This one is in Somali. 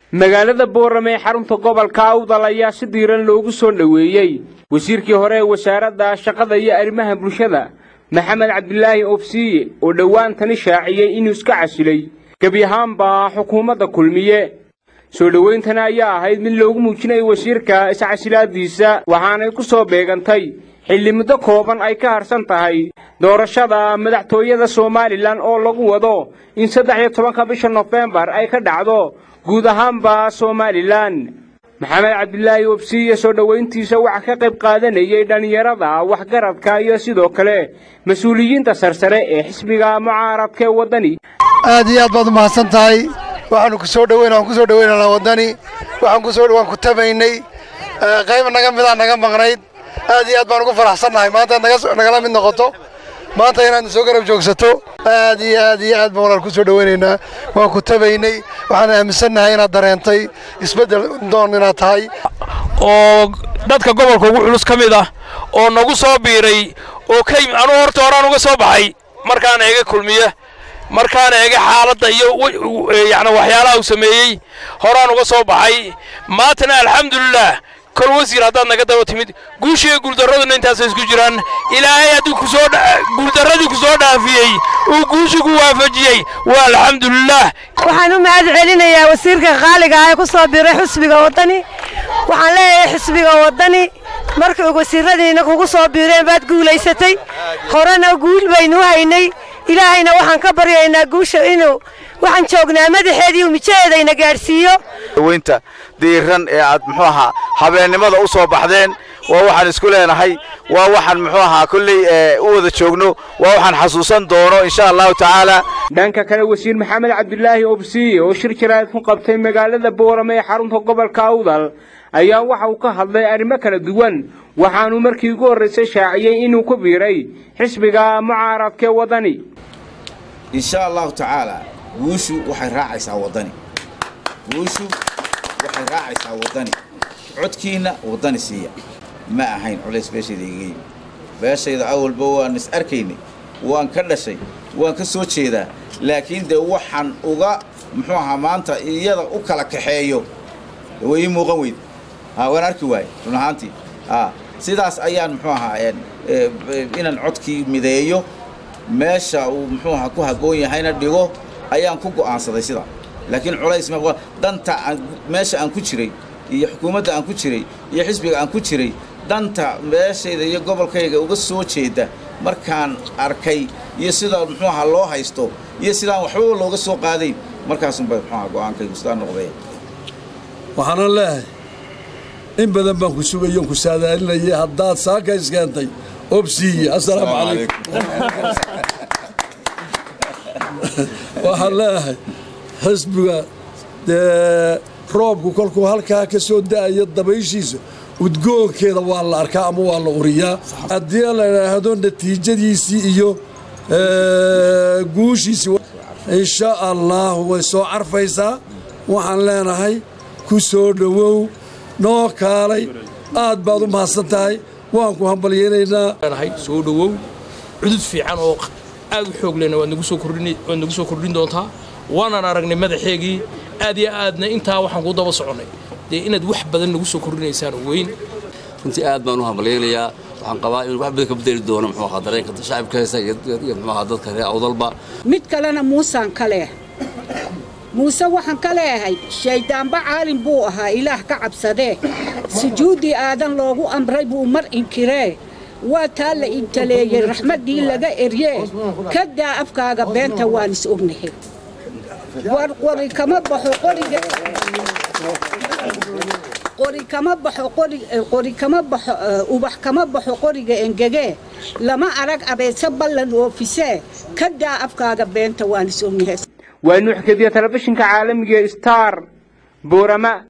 magaalada boorame ee xarunta gobolka awdal ayaa si diiran loogu soo dhoweeyey wasiirkii hore ee wasaaradda shaqada iyo arrimaha bulshada maxamed cabdilaahi obsiye oo dhowaantani shaaciyey inuu iska casilay gebi ahaanba xukuumadda kulmiye soo dhowayntani ayaa ahayd mid loogu muujinayay wasiirka iscasilaadiisa waxaanay ku soo beegantay xilli muddo kooban ay ka harsan tahay doorashada madaxtooyada somalilan oo lagu wado in saddex iyo tobanka bisha nofembar ay ka dhacdo guud ahaanba somalilan maxamed cabdilaahi obsiye soo dhowayntiisa waxaa ka qayb qaadanayay dhallinyarada waxgaradka iyo sidoo kale mas-uuliyiinta sarsare ee xisbiga mucaaradka ee waddani aad iyo aad baad u mahadsan tahay waxaanu ku soo dhoweyn waan ku soo dhoweynanaa waddani waxaan ku soo waan ku tabaynay qayb naga midaa naga maqnayd aad iyo aad baan ugu faraxsannahay maanta inaad nagala mid noqoto maanta inaad soo garab joogsato aad iyo aad iyo aad baan walaal ku soo dhoweynaynaa waan ku tabaynay waxaan aaminsannahay inaad dareentay isbeddel doon inaad tahay oo dadka gobolka ugu culus ka mid ah oo nagu soo biiray oo ka yimi anugu horta horaan uga soo baxay markaan eega kulmiye markaan eega xaaladda iyo yacni waxyaalaha uu sameeyey horaan uga soo baxay maantana alxamdulilah kol wasiir haddaad naga daba timid guushiiyo guuldarraduna intaasay isku jiraan ilaahay haddii kusoo guuldarradii ku soo dhaafiyey uu guushi ku waafajiyey waa alxamdulilah waxaan u mahad celinayaa wasiirka qaaliga ah ee ku soo biray xusbiga waddani waxaan leeyahay xisbiga waddani markii wasiiradiina kugu soo biireen baad guulaysatay horena guul baynu haynay ilaahayna waxaan ka baryaynaa guusha inuu waxaan joognaa madaxeedii mijaheedayna gaadhsiiyo weynta diiran ee aad muxuu ahaa habeennimada u soo baxdeen waa waxaan isku leenahay waa waxaan muxuu ahaa kolley u wada joogno waa waxaan xasuusan doono insha allahu tacaala dhanka kale wasiir maxamed cabdilaahi obsiye oo shir jaraad ku qabtay magaalada boorame ee xarunta gobolka awdal ayaa waxa uu ka hadlay arrimo kala duwan waxaanuu markii ugu horraysay shaaciyey inuu ku biiray xisbiga mucaaradka ee waddani insha allahu tacaala guushu waxay raacaysaa waddani guushu waxay raacaysaa waddani codkiinna waddani siiya ma ahayn culays beeshayda igaga yimi beeshayda awalba waan is arkaynay waan ka dhashay waan ka soo jeedaa laakiin dee waxaan uga muxuu ahaa maanta iyada u kala kaxeeyo way ii muuqan weyd waan arki waaye run ahaantii sidaas ayaan muxuu ahaa inaan codkii mideeyo meesha uu muxuu ahaa ku habboon yahayna dhigo ayaan ku go'aansaday sidaa laakiin culays danta meesha aan ku jiray iyo xukuumadda aan ku jiray iyo xisbiga aan ku jiray danta meeshayda iyo gobolkayga uga soo jeeda markaan arkay iyo sidaa muxuu ahaa loo haysto iyo sidaan waxbaba looga soo qaadayn markaasunbay muxuu ahaa go'aankaygu sidaa noqday waxaana leehay in badan baan ku sugayon ku saadaalinayay haddaad saaka iskeentay obsiiye assalaamu calaykum waxaan leeyahay xisbiga dee roobku kolkuu halkaa ka soo da'ayo dabayshiisa udgoonkeeda waa la arkaa ama waa la uriyaa haddii la idhaahdo natiijadiisii iyo guushiisii insha allah way soo carfaysaa waxaan leenahay ku soo dhowow noo kaalay aad baad u mahadsan tahay waan ku hambalyeynaynaa soo dhowow cudud fiican oo aad u xoog lehna waad nagu soo kordhin doontaa waanaan aragnay madaxeegii aad iyo aadna intaa waxaan ku daba soconnay dee inaad wax badan nagu soo kordhinaysaan weyn runtii aad baan u hambalyaynayaa waxaan qabaa inuu wax badan ka bedeli doono muxuu ahaa dareenka shacabka heesa iyo muxuu ahaa dadka reer awdalba mid kalena muusaan ka leeh muuse waxaan ka leeyahay shayddaanba caalin buu ahaa ilaah ka cabsadee sujuuddii aadan loogu amray buu mar inkiree waa taa la intaleeyey raxmaddii laga eryee ka daa afkaaga beenta waan is ognahay war qori kama baxo qoriga qori kama baxo qori kama baxo ubax kama baxo qoriga engegee lama arag abeese ballan oofisee ka daa afkaaga beenta waan is ognahay waa nuuxkadiya telefishinka caalamiga star boorama